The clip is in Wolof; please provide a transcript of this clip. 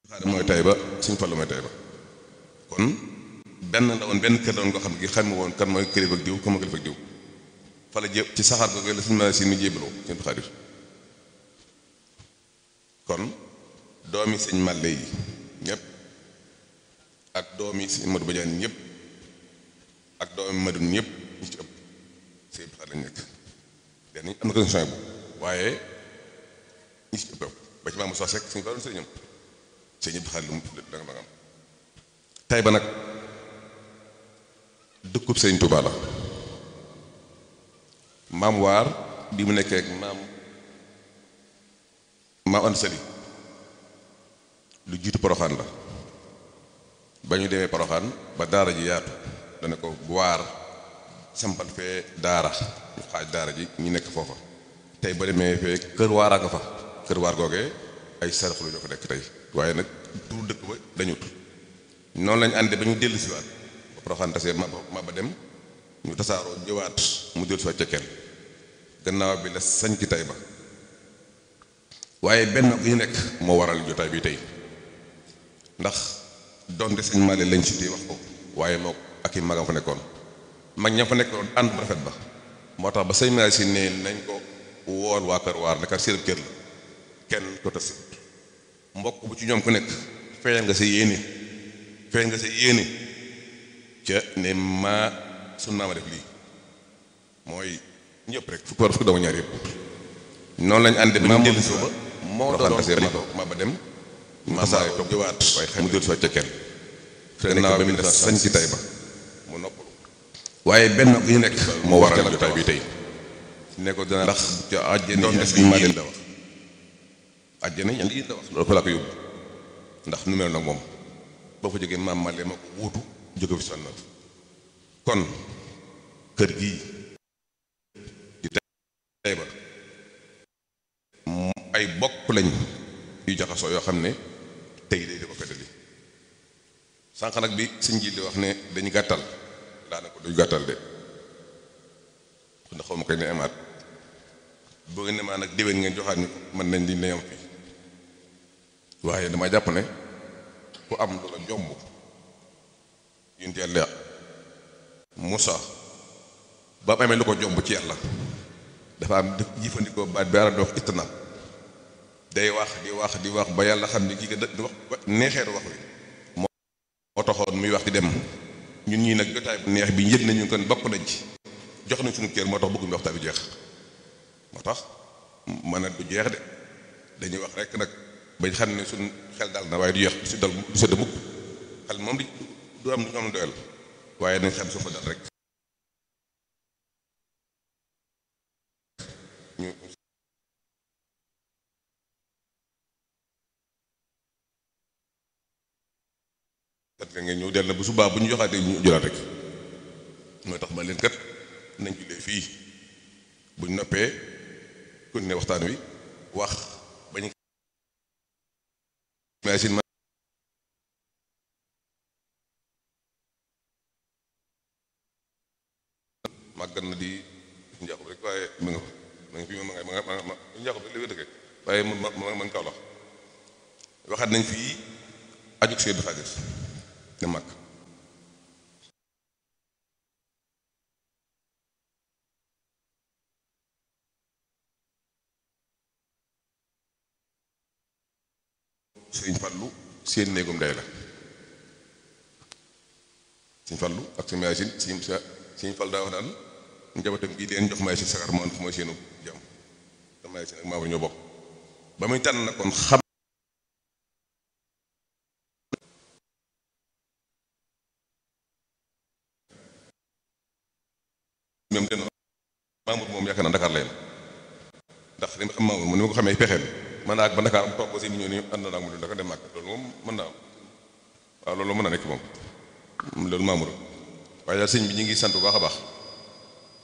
xaadim mooy Tayba Sëñ Fallu mooy Tayba kon benn la woon benn kër la woon nga xam ne gi xam woon kan mooy kilifa ak diw kan mooy kilifa ak diw fa la jé ci saxaar googu la suñu mën si mi jébaloo sëñ Xaadir kon doomi sëñ Màlle yi ñëpp ak doomi sëñ Modou Badiane ñëpp ak doomi Madun ñëpp ñu ci ëpp sëñ Xaadir lañ nekk den am na condition bu waaye ñi ci ëpp ba ci maamu soo sekk suñu fa doon sëriñam sëñ Abdou Xaadir lu mu danga danga am Tayba nag dëkkub sëriñ Tuubaa la maam waar bi mu nekkee ak maam maam Anta Sali lu jiitu poroxaan la ba ñu demee poroxaan ba daara ji yaatu dana ko waar sampal fee daara ñu xaaj daara ji ñu nekk foofa tey ba demee fee kër waaraa nga fa kër waar googee ay saraxlu ñoo ko nekk tey waaye nag turu dëkk ba dañut noonu lañu àndee ba ñu dellu siwaat ba poroxaan tasee ma ma ba dem ñu tasaaroo ñëwaat mu dellu siwaat ca kenn gannaaw bi la sañ ci Tayba waaye benn gi ñu nekk moo waral jotaay bi tey ndax donte sëñ Malick lañ si wax ko waaye moo ak i magam fa nekkoon mag ña fa nekkoon ànd bu rafet ba moo tax ba sëñ Malick si ne nañ ko wool waa kër waar nekkat seen kër la kenn ko tas mbokk bu ci ñoom ku nekk feeñal nga sa yéene feeñ nga sa yéene ca ne maa sun naa ma def lii mooy ñëpp rek fukki war fukki doomu ñaar yëpp noonu lañu àndee ba ñu dellu si ba moo doon ma ba dem ma saa toog jëwaat waaye xam mu dellu si ca kenn gannaaw bi la sañ ci Tayba mu noppalu waaye benn gi ñu nekk moo waral jotaay bi tey ne ko dina ndax ca àjjana doon def maa leen la wax àjjana ñan yi la wax loolu ko laa ko yóbbu ndax nu mel nag moom boo fa jógee maam Male ma ko wuutu jóge fi sonn kon kër gii di Tayba ay bokk lañ yu jaxasoo yoo xam ne tey day di ko feddali sànq nag bi sëñ ji di wax ne dañu gàttal daanaka duñu gàttal de ndax xaw ma koy ne amaat boo ngeen ne maa nag déwén ngeen joxaat ñu mën nañ di ne am fii waaye dama jàpp ne ku am lu la jomb yunt yàlla Moussa ba mu amee lu ko jomb ci yàlla dafa am jëfandikoo baat bi ara dox ittana day wax di wax di wax ba yàlla xam ne kii nga di wax neexeetu wax wi moo taxoon muy wax di dem ñun ñii nag jotaay bu neex bi yëg nañu kon bokk nañ ci jox nañ suñu kër moo tax bëgguñu waxtaan bi jeex moo tax mën a du jeex de dañuy wax rek nag bañ xam ne suñ xel dal na waaye du yeex du si dal du sedd mukk xel moom di du am du am doyal waaye nañ xam suufa dal rek ñu kat nga ñëw del na bu subaa bu ñu joxaatee ñu jëlaat rek mooy tax ma leen kat nañ jullee fii buñ noppee kon ne waxtaan wi wax bañ machine ma màggat na di njaaxub rek waaye ma nga ma nga fi ma nga ma nga ma njaaxub rek li wér dëkk waaye man ma man kaw la waxaat nañ fii ajuk Seydu Xaadir ne mag sëñ Fallu seen néegum day la sëñ Fallu ak sëñ Yaasin sëñ sa sëñ Fall daa wax naan njabootam gii leen jox may si sagar moo mooy seenu jàmm te may si nag maa ñoo bokk ba muy tànn na kon xam même den Mamour moom yaakaar naa Dakar leen ndax li ma xam Mamour mu ni ma ko xamee pexeem mën naa ak ba Dakar am toog aussi ñëw ni ànd naa ak mu Dakar dem màgg loolu moom mën naa am waaw loolu mën na nekk moom loolu Mamour waaye daal sëñ bi ñu ngi sant bu baax a baax